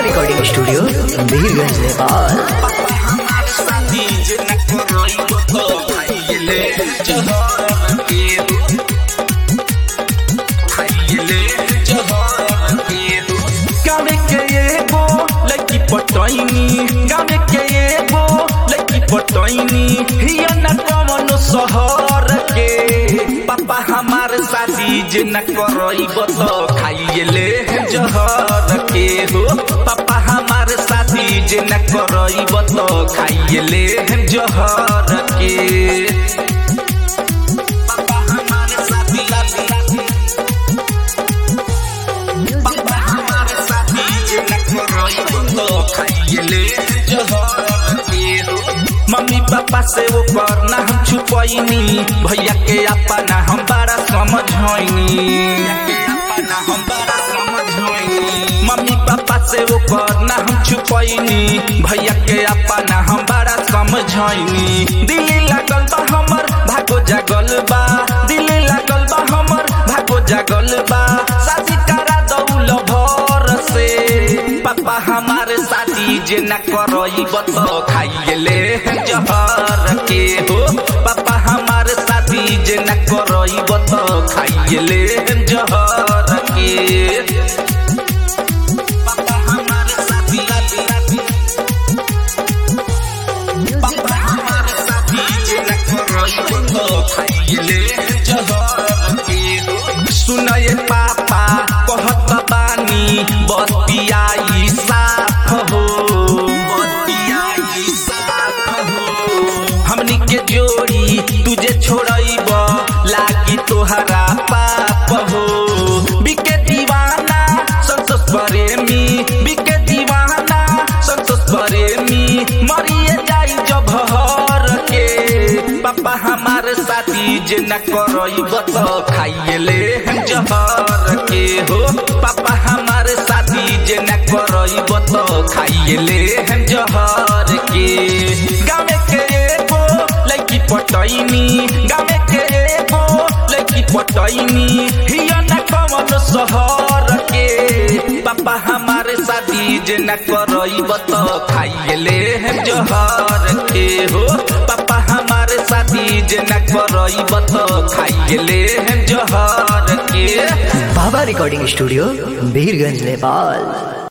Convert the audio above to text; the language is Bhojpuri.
रिकॉर्डिंग स्टूडियो बीरगंज नेपाल गावे के एगो लड़की पटैनी गावे के एगो लड़की पटैनी हिया न कवनो शहर के पापा हमार शादी जे न करइब तो खाइए ले जहर के हो पापा हमार शादी जे न करइब तो खाइए ले जहर के पापा हमार शादी पापा हमारे साथी जे न करइब तो खाइले जहर के हो। मम्मी पापा से वो करना हम छुपैनी भैया के अपना हम बड़ा समझैनी मम्मी पापा से वो करना हम छुपैनी भैया के अपना हम बड़ा समझैनी दिल्ली लागल बा हमर भागो जागल बा दिल्ली लागल बा हमर भागो जागल बा शादी करा दौल भर से पापा हमारे शादी जे न करइब तो खाइले जहर के हो पापा हमारे शादी जे न करइब तो खाइले जहर के पापा हमारे शादी पापा हमारे साथी जे न करइब तो खाइले जहर के हो। सुनये पापा कहत बानी बतियाई साफ हो बतियाई साफ हो हमनी के जोड़ी तुझे छोड़ब लागी तोहरा पाप हो बिके दीवाना संतोष प्रेमी बिके दीवाना संतोष प्रेमी मरिए जाई जब हर के पापा हमारे साथी जे न करइब तो खाइले जहर के हो पापा हमारे साथी जे न करइब तो खाइले जहर के गावे के एगो लड़की पटैनी गावे के एगो लड़की पटैनी हिया न कवन शहर के पापा हमारे शादी जे न करइब तो खाइले जहर के हो पापा हमारे शादी जे न करइब तो खाइले जहर के बाबा रिकॉर्डिंग स्टूडियो बीरगंज नेपाल